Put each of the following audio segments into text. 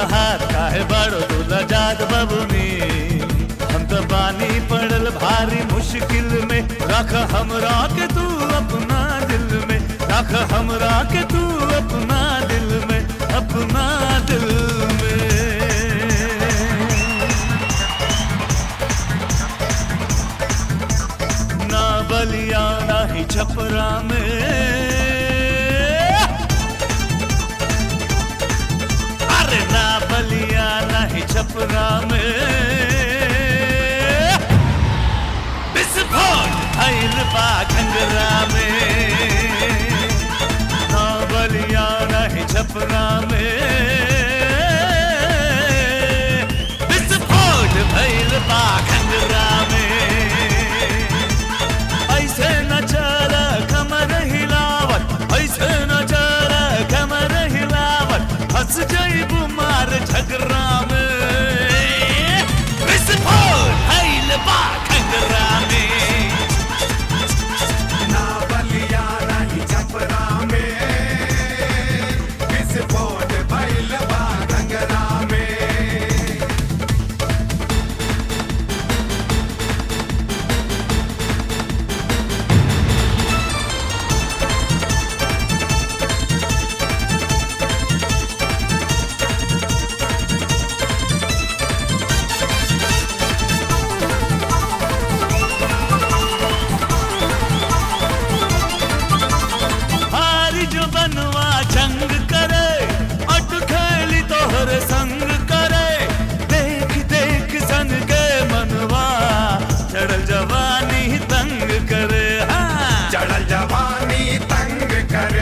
तोहार काहे बड़ो तू लजात बबुनी हम तो बानी पड़ल भारी मुश्किल में रख हमरा के तू अपना दिल में रख हमरा के तू अपना दिल में अपना दिल में ना बलिया ना ही छपरा में अरे ना बलिया ना ही छपरा में विस्फोट भइल बा घंगरा में ना बलिया ना ही छपरा में विस्फोट भइल बा घंगरा में ऐसे न चल कमर हिलावत ऐसे न चल कमर हिलावत हंस जइबू मार झगड़ा में विस्फोट भइल बा घंगरा में ना बलिया नहीं छपरा में विस्फोट भइल बा घंगरा में हारी जो बनवा जंग करे अट खेली तोहर संग करे देख देख सन के मनवा चढ़ल जवानी तंग करे हाँ चढ़ल जवानी तंग करे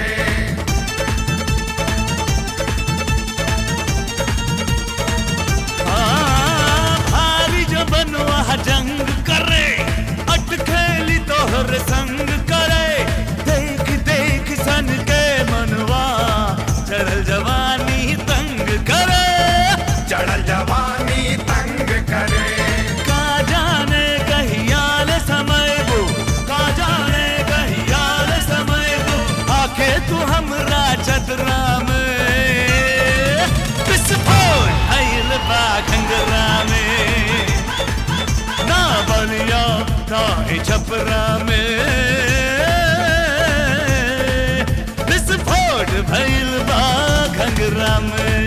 हाँ, भारी जो बनवा जंग करे अट खेली तोहर संग करे देख देख सन के मनवा चढ़ल जवानी तंग करे चढ़ल जवानी तंग करे का जाने कहियाल समय वो का जाने कहियाल समय वो आके तू हमरा चतरा में विस्फोट भइल बा घंगरा में ना बलिया ना ही छपरा में विस्फोट भइल बा घंगरा में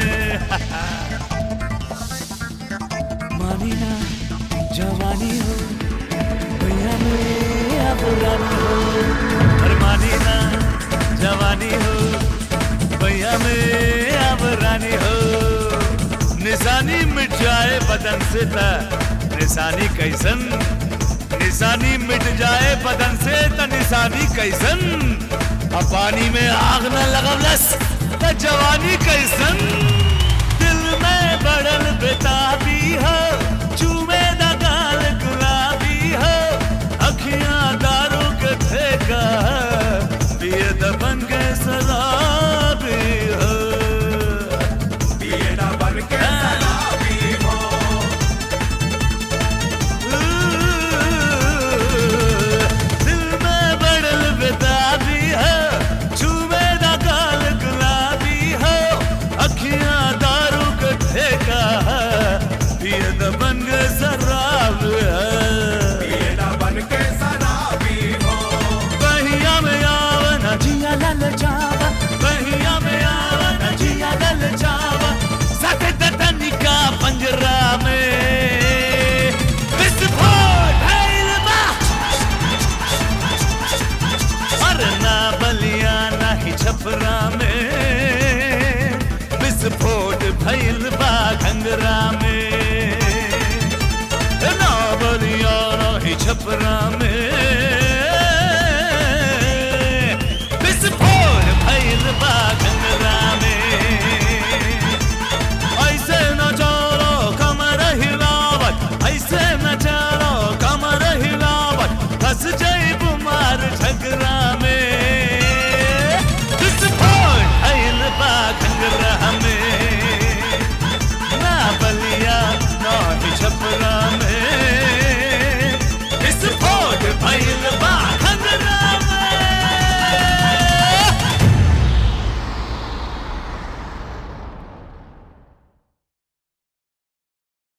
मानी ना जवानी हो भैया में अब रानी हो अरे मानी ना जवानी हो भैया में अब रानी हो निशानी मिट जाए बदन से त निशानी कैसन निशानी मिट जाए बदन से त निशानी कैसन अब पानी में आग न लगवलस त जवानी कैसन दिल में बड़ल बेताबी हो चूमे दा गाल गुलाबी हो अखियां दारू के ठेका पिए द बन के सदा